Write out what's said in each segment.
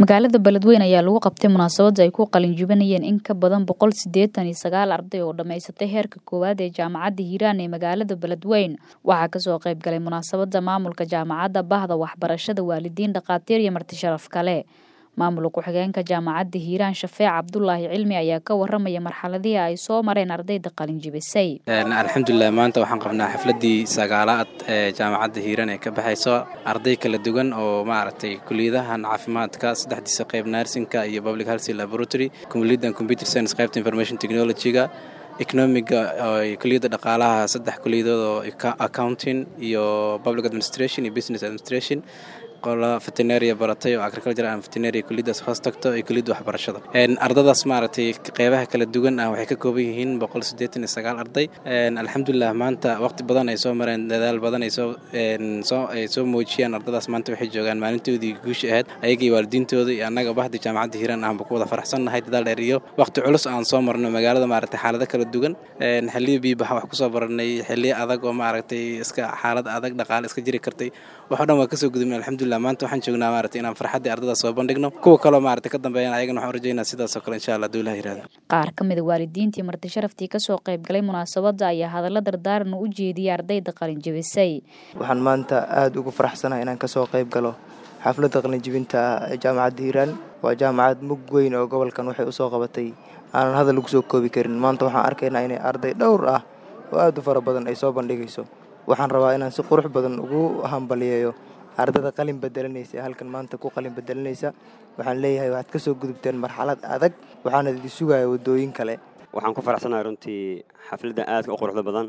magaalada beledweyne ayaa lagu qabtay munaasabada ay ku qalinjibinayeen in ka badan boqol sideetan iyo sagaal arday oo dhammaysatay heerka koowaad ee jaamacadda hiiraan ee magaalada beledweyne waxaa kasoo qayb galay munaasabada maamulka jaamacadda bahda waxbarashada waalidiin dhakhaatiir iyo marti sharaf kale maamul ku-xigeenka jaamacadda hiiraan shafeec cabdulaahi cilmi ayaa ka waramaya marxaladihii ay soo mareen ardayda qalinjibisay alxamdulilah maanta waxaan qabnaa xafladii sagaalaad ee jaamacadda hiiraan ee ka baxayso arday kala duwan oo maaragtay kuliyadahan caafimaadka saddexdiisa qayb narsinka iyo public health laboratory kuliyaddan computer science qaybta information technology-ga economiga kuliyadda dhaqaalaha saddex kuliyadood oo accounting iyo public administration iyo business administration qola vetenaria baratay oo agriculture and vetenaria kuliyadaas hoos tagto iyo kuliyadda waxbarashada ardadaas maaragtay qeybaha kala duwan ah waxay ka kooban yihiin boqol siddeetan iyo sagaal arday alxamdulilah maanta waqti badan ay soo mareen dadaal badan ay soo soo ay soo muujiyeen ardadaas maanta waxay joogaan maalintoodii guusha ahayd ayaga iyo waalidiintooda iyo annaga bahda jaamacadda hiiraan ahba ku wada faraxsannahay dadaal dheer iyo waqti culus aan soo marno magaalada maaragtay xaalado kala duwan xilliyo biibaha wax kusoo baranay xilliyo adag oo maaragtay iska xaalad adag dhaqaale iska jiri kartay waxoo dhan waa kasoo gudubnay alxamdulilah maanta waxaan joognaa maaragtay inaan farxaddii ardada soo bandhigno kuwa kaloo maaragtay ka dambeeyana ayagana waxaan rajaynaa sidaasoo kale insha allah haduu ilaha yirahdo qaar ka mida waalidiintii marti sharaftii kasoo qayb galay munaasabadda ayaa hadalla dardaaran u jeediyay ardayda qalinjibisay waxaan maanta aada ugu faraxsanahay inaan kasoo qayb galo xafladda qalinjibinta ee jaamacadda hiiraan waa jaamacad mug weyn oo gobolkan waxay usoo qabatay aanan hadal lagu soo koobi karin maanta waxaan arkaynaa inay arday dhowr ah oo aada u fara badan ay soo bandhigayso waxaan rabaa inaan si qurux badan ugu hambaliyeeyo ardada qalin bedelanaysa ee halkan maanta ku qalin bedelanaysa waxaan leeyahay waxaad ka soo gudubteen marxalad adag waxaana idi sugaya waddooyin kale waxaan ku faraxsanahay runtii xafladdan aadka u quruxda badan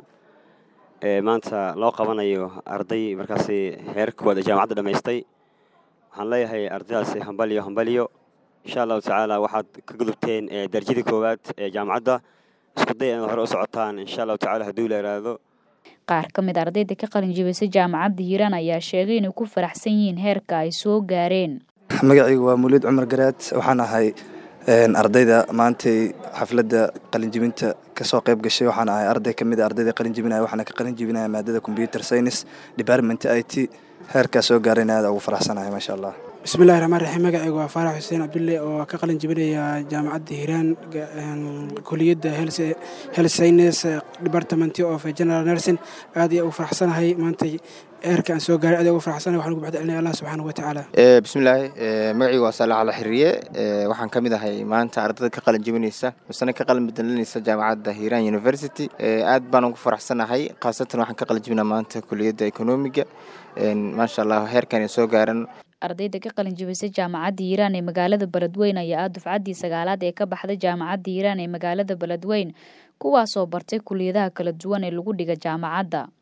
ee maanta loo qabanayo arday markaasi heerka koowaad ee jaamacadda dhammaystay waxaan leeyahay ardaydaasi hambaliyo hambaliyo insha allahu tacaala waxaad ka gudubteen darajadii koowaad ee jaamacadda isku day inaad hore u socotaan insha allahu tacala hadduu la yidhaahdo qaar ka mid ardayda ka qalinjibisay jaamacadda hiiraan ayaa sheegay inay ku faraxsan yihiin heerka ay soo gaareen magacaygu waa muliid cumar garaad waxaan ahay ardayda maantay xafladda qalinjibinta kasoo qayb gashay waxaan ahay arday kamid a ardayda qalinjibinaya waxaana ka qalinjibinaya maadada computer science department i t heerkaa soo gaarayna aada ugu faraxsanahay maasha allah bismillahi raxmaan raxiim magacaygu waa faarax xuseen cabdulle oo ka qalin jibinaya jaamacadda hiiraan kuliyadda health science department of general nursing aad iyo ugu faraxsanahay maantay eerka aan soo gaaray aad ugu faraxsanahay waxaan ugu baxda celinaya allah subxaanahu wa tacaala bismillaahi magacaygu waa saalax ala xiriye waxaan ka mid ahay maanta ardada ka qalin jibinaysa misena ka qalin bedelanaysa jaamacadda hiiraan university aad baan ugu faraxsanahay khaasatan waxaan ka qalin jibinaa maanta kuliyadda economiga maasha allah heerkan soo gaaran ardayda ka qalin jibisay jaamacadda hiiraan ee magaalada beledweyne ayaa ah dufcaddii sagaalaad ee ka baxday jaamacadda hiiraan ee magaalada beledweyne kuwaasoo bartay kuliyadaha kala duwan ee lagu dhiga jaamacadda